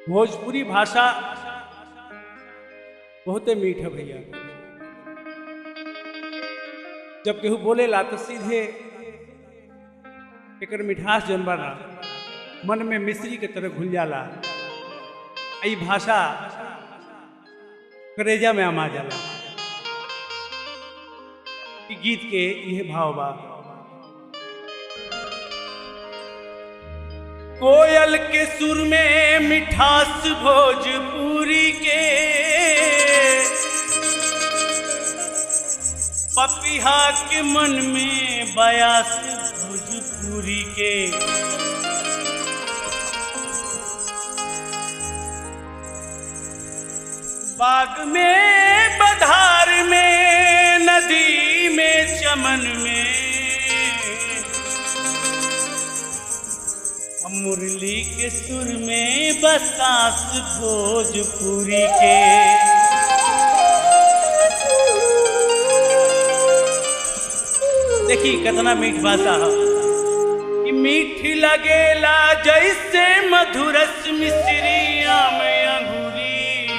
भोजपुरी भाषा बहुते मीठ है भैया जब केहू बोलेला तो सीधे एकर मिठास जौन बा ना मन में मिश्री के तरह घुल जाला आ ई भाषा करेजा में आमा जाला ई गीत के यह भाव बा कोयल के सुर में मिठास भोजपुरी के पपिहा के मन में बयास भोजपुरी के बाग में बधार में नदी में चमन में मुरली के सुर में बसास भोजपुरी के देखी कितना मीठ भाषा है कि मीठ लगेला जैसे मधुरस मिश्रिया में अंगूरी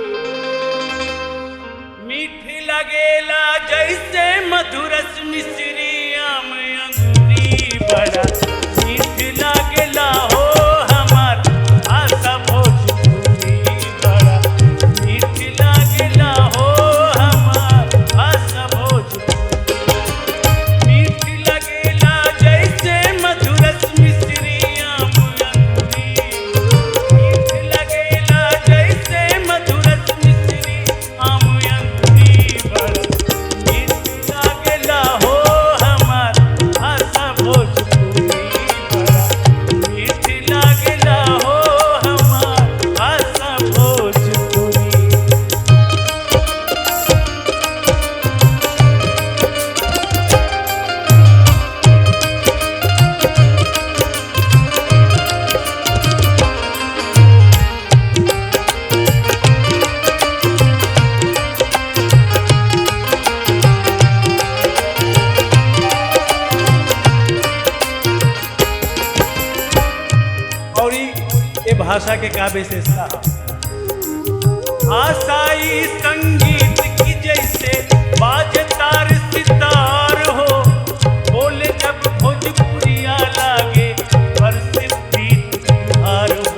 मीठ लगेला जैसे मधुरस मिश्रिया में अंगूरी बड़ा मीठ लगेला हो हमार आशा भोजपुरी बड़ा मीठ लगेला हो हमार आशा भोजपुरी मीठ लगेला जैसे मधुरस मिश्रिया मुरंगी मीठ लगेला जैसे मधुरस मिश्री आमुयंगी बड़ा मीठ लगेला हो हमार आशा भोजपुरी बड़ा मीठ लगेला हो हमार आशा भोजपुरी और ई- ये भाषा के का विशेषता है? भाषाई संगीत की जैसे बाजतार सितार हो बोले जब भोजपुरिया लागे बरसे प्रीत त्योहार हो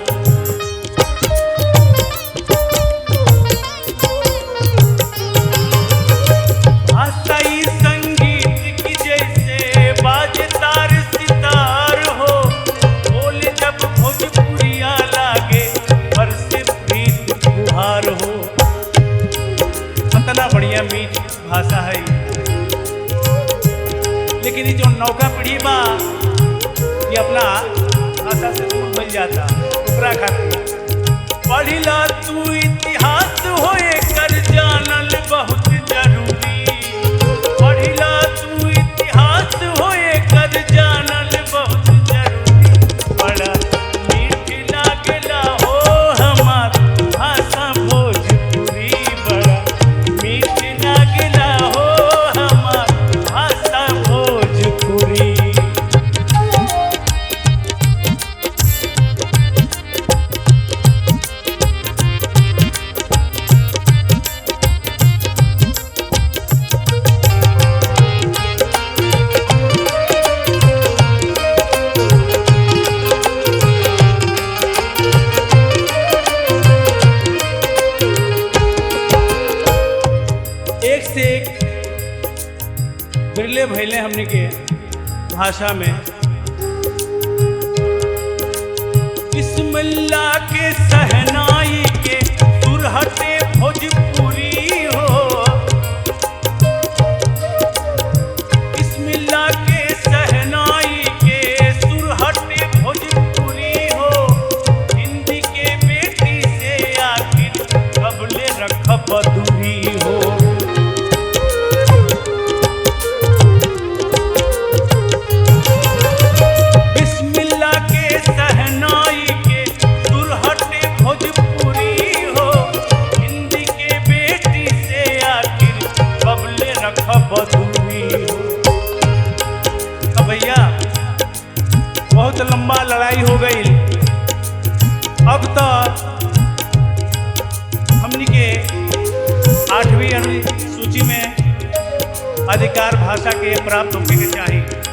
भाषाई संगीत की जैसे बाजतार सितार हो बोले जब भोजपुरिया लागे बरसे प्रीत फुहार हो कितना बढ़िया मीठ भाषा है लेकिन ये जो नौका पीढ़ी बा ये अपना भाषा से दूर बन जाता ओकरा खातिर पढ़िला तू इतिहास होए कर जानल बहुत जरूरी पढ़िला तू इतिहास होए कर जानल बहुत जरूरी बड़ा मीठ लागला हो हमार भाषा भोजपुरी बड़ा मीठ लागला हो हमार भाषा भोजपुरी एक से एक बिरले भैले हमने के भाषा में बिस्मिल्ला के सहनाई के सुरहटे भोजपुरी हो बिस्मिल्ला के सहनाई के सुरहटे भोजपुरी हो हिंदी के बेटी से आखिर कबले रखब दूरी हो बिस्मिल्ला के सहनाई के सुरहटे भोजपुरी हो हिंदी के बेटी से आखिर कबले रखब दूरी हो अब भैया बहुत लंबा लड़ाई हो गई अब तो आठवीं अनुसूची में अधिकार भाषा के प्राप्त होने के चाहिए